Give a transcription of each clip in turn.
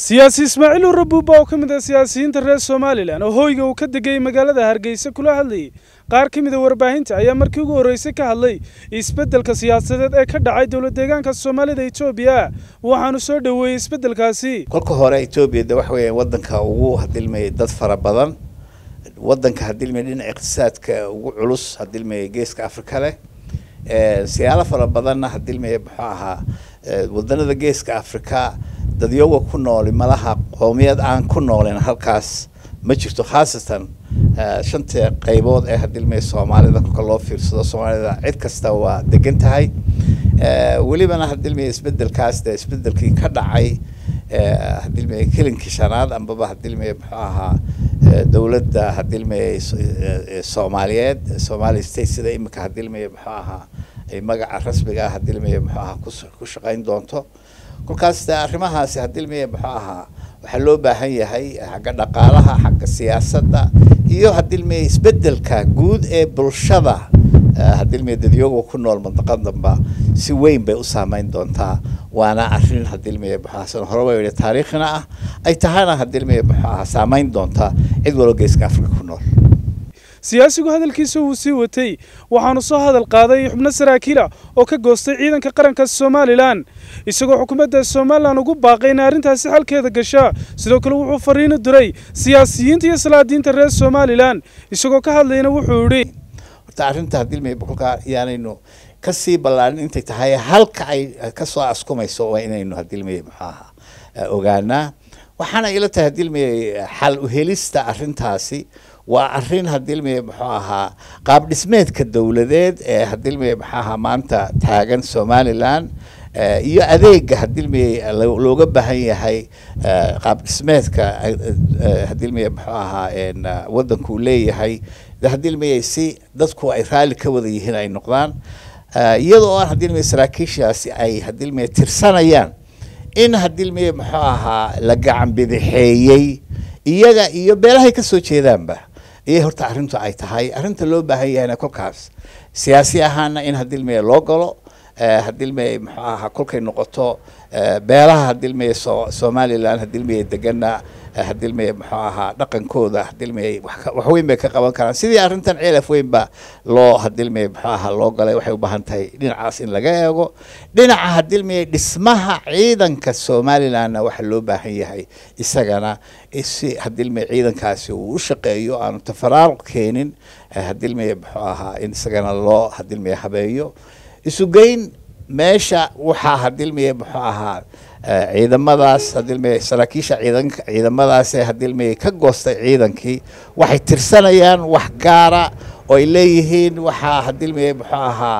siyaasi ismaaciil uu rabuuba oo ka mid ah siyaasiyiinta reer somalilan oo hoyga uu ka degay magaalada hargeysa kula hadlayay qaar ka mid a warbaahinta ayaa markii ugu horreysay ka hadlay isbeddelka siyaasadeed ee ka dhacay dowlad deegaanka soomaalida etoobiya waxaanu soo dhoweeyey isbeddelkaasi kolka hore etoobiya de waxa weeyaan waddanka ugu hadilmayay dad fara badan waddanka hadilmaya dhinaca iqtisaadka ugu culus hadilmaya geeska afrika leh siyaalo fara badanna hadilmaya muxuu ahaa wadanada geeska afrika dadyoga ku nooli malaha qoomiyad aan ku noolin halkaas ma jirto khaasatan shanta qaybood ee hadilmaya soomaalida kolka loo fiirsado soomaalida cid kasta waa degan tahay welibana hadilmaya isbedelkaas de isbedelkii ka dhacay hadilmaya kelinkii shanaad ambaba hadilmaya muxuu ahaa dowladda hadilmaya soomaaliyeed somali state sida imika hadilmaya muxuu ahaa ay magaca rasmiga ah hadilmaya muxuu ahaa ku shaqayn doonto kolkaas de arrimahaasi hadilmaya muxuu ahaa waxaa loo baahan yahay xagga dhaqaalaha xagga siyaasadda iyo hadilmaya isbedelka guud ee bulshada hadilmaya dadyoga ku nool mandaqadanba si weyn bay u saameyn doontaa waana arrin hadilmaya muxuahasan hore waa yihi taariikhina ah ay tahana hadilmaya muxuu ahaa saameyn doontaa cid waloo geeska afrika ku nool siyaasigu hadalkiisa wuu sii watay waxaanu soo hadal qaaday xubno saraakiila oo ka goostay ciidanka qaranka somalilan isagoo xukuumadda somalilan ugu baaqay in arrintaasi xalkeeda gasha sidoo kale wuxuu fariino diray siyaasiyiinta iyo salaadiinta reer somalilan isagoo ka hadlayna wuxuu yidhi horta arrinta hadilmaya kolkaa yaanaynu kasii ballaarin intay tahay halka ay kasoo askumayso waa inaynu hadilmaya muxuu ahaa ogaanaa waxaana ila tahay hadilmaya xal uhelista arrintaasi waa arrin hadilmaya muxuu ahaa qaab dhismeedka dowladeed ee hadilmaya muxuu ahaa maanta taagan somalilan iyo adeega hadilmaya looga baahan yahay qaab dhismeedka hadilmaya muxuu ahaa waddanku leeyahay hadilmaya si dadku ay raalli ka wada yihiin ay noqdaan iyadoo aan hadilmaya saraakiishaasi ay hadilmaya tirsanayaan in hadilmaya muxuu ahaa la gacan bidixeeyey iyaga iyo beelahay kasoo jeedaanba iyay horta arrintu ay tahay arrinta loo baahan yahayna kolkaas siyaasi ahaana in hadilmaya loo galo hadilmaya muxuu ahaa kolkay noqoto beelaha hadilmaya so somalilan hadilmaya degana hadilmaya muxuu ahaa dhaqankooda hadilmaya wax weyn bay ka qaban karaan sidii arrintan ceelaf weyn ba loo hadilmaya muxuu ahaa loo galay waxay u baahan tahay dhinacaas in laga eego dhinaca hadilmaya dhismaha ciidanka somalilanna waxa loo baahan yahay isagana si hadilmaya ciidankaasi uu u shaqeeyo aanu tafaraaruq keenin hadilmaya muxuu ahaa in isagana loo hadilmaya habeeyo isugeyn meesha waxaa hadilmaya muxuu ahaa ciidamadaas hadilmaya saraakiisha ciidanka ciidamadaas ee hadilmaya ka goostay ciidankii waxay tirsanayaan wax gaara oo ay leeyihiin waxaa hadilmaya muxuu ahaa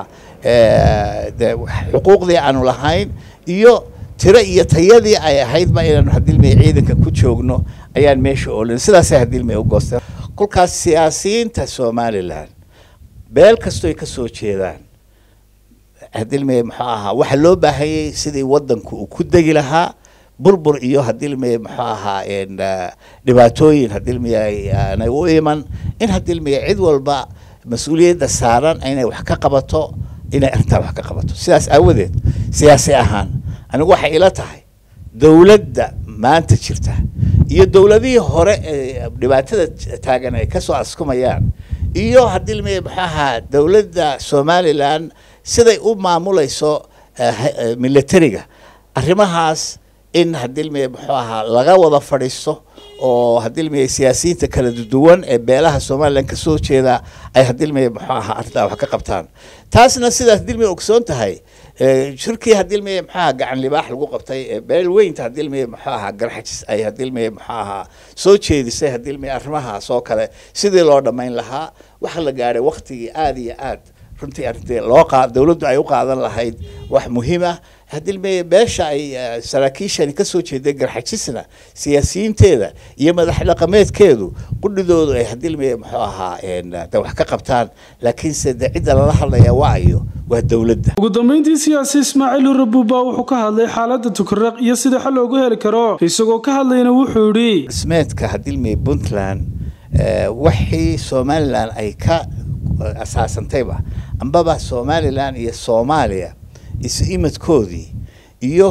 de xuquuqdii aanu lahayn iyo tiro iyo tayadii ay ahaydba inaanu hadilmaya ciidanka ku joogno ayaan meesha oolin sidaasay hadilmaya u goosteen kolkaas siyaasiyiinta somalilan beel kastoo ay kasoo jeedaan hadilmaya muxuu ahaa waxaa loo baahanyay sidii waddanku uu ku degi lahaa burbur iyo hadilmaya muxuu ahaa dhibaatooyin hadilmaya aanay u iman in hadilmaya cid walba mas-uuliyadda saaran inay wax ka qabato inay arrintaa wax ka qabato sidaas aawadeed siyaasi ahaan anigu waxay ila tahay dowladda maanta jirta iyo dowladihii hore ee dhibaatada taagan ay kasoo askumayaan iyo hadilmaya muxuu ahaa dowladda somalilan siday u maamulayso militariga arrimahaas in hadilmaya muxuu ahaa laga wada fadhiisto oo hadilmaya siyaasiyiinta kala duwan ee beelaha somalilan kasoo jeeda ay hadilmaya muxuu ahaa arrintaa wax ka qabtaan taasna sidaas hadilmaya ogsoon tahay shirkii hadilmaya muxuu ahaa gacan libaax lagu qabtay ee beel weynta hadilmaya muxuu ahaa garxajis ay hadilmaya muxuu ahaa soo jeedisay hadilmaya arrimahaas oo kale sidii loo dhammayn lahaa waxa la gaadhay waktigii aada iyo aad runtii arrintii loo qa dowladdu ay u qaadan lahayd wax muhiim ah hadilmaya beesha ay saraakiishani kasoo jeeday garxajisna siyaasiyiinteeda iyo madax dhaqameedkeedu qudhidoodu ay hadilmaya muxuu ahaa de wax ka qabtaan laakiinse de cidda lala hadlaya waa ayo waa dowladda ugu dambeyntii siyaasi ismaaciil rabuuba wuxuu ka hadlay xaaladda tukaraq iyo sida xal loogu heli karo isagoo ka hadlayna wuxuu yidhi dhismeedka hadilmaya puntland wixii somalilan ay ka asaasantayba ambaba somalilan iyo soomaaliya isu imadkoodii iyo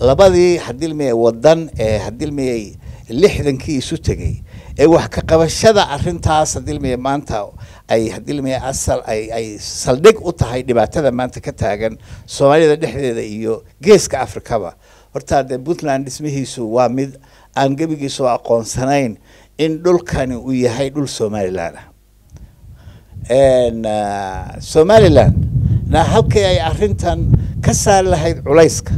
labadii hadilmiyey wadan ee hadilmiyey lixdankii isu tegey ee wax ka qabashada arrintaas hadilmiyey maanta ay hadilmiyey asal ay ay saldhig u tahay dhibaatada maanta ka taagan soomaalida dhexdeeda iyo geeska afrikaba horta dee puntland dhismihiisu waa mid aan gebigiisu aqoonsanayn in dhulkani uu yahay dhul somaliland ah somaliland na halkii ay arrintan ka saari lahayd culayska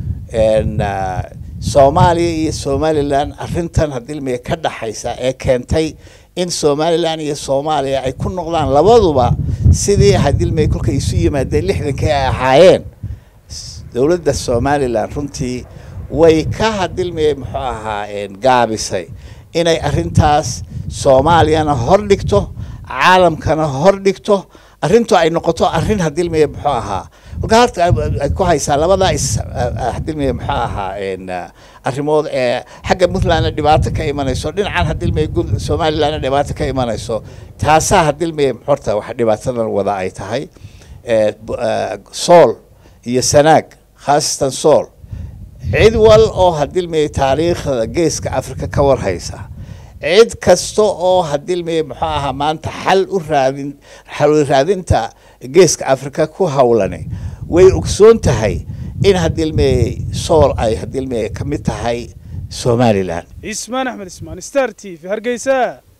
soomaaliya iyo somaliland arrintan hadilmiya ka dhaxaysa ee keentay in somaliland iyo soomaaliya ay ku noqdaan labaduba sidii hadilmiya kolkay isu yimaadeen lixdankii ay ahaayeen dowladda somaliland runtii way ka hadilmiya muxuu ahaa gaabisay inay arrintaas soomaaliyana hor dhigto caalamkana hor dhigto arrintu ay noqoto arrin hadilmiya muxuu ahaa marka horta ay ku haysaa labadaa is hadilmiya muxuu ahaa arrimood ee xagga puntlandna dhibaato ka imanayso dhinacan hadilmiya somalilandna dhibaato ka imanayso taasaa hadilmiya horta wax dhibaatadan wada ay tahay sool iyo sanaag khaasatan sool cid wal oo hadilmiya taariikhda geeska africa ka warhaysa cid kasta oo hadilmiya muxuu ahaa maanta xal u raadin xal raadinta geeska africa ku hawlani way ogsoon tahay in hadilmiye sool ay hadilmiye ka mid tahay somaliland cismaan axmed ismaan star t v hargeysa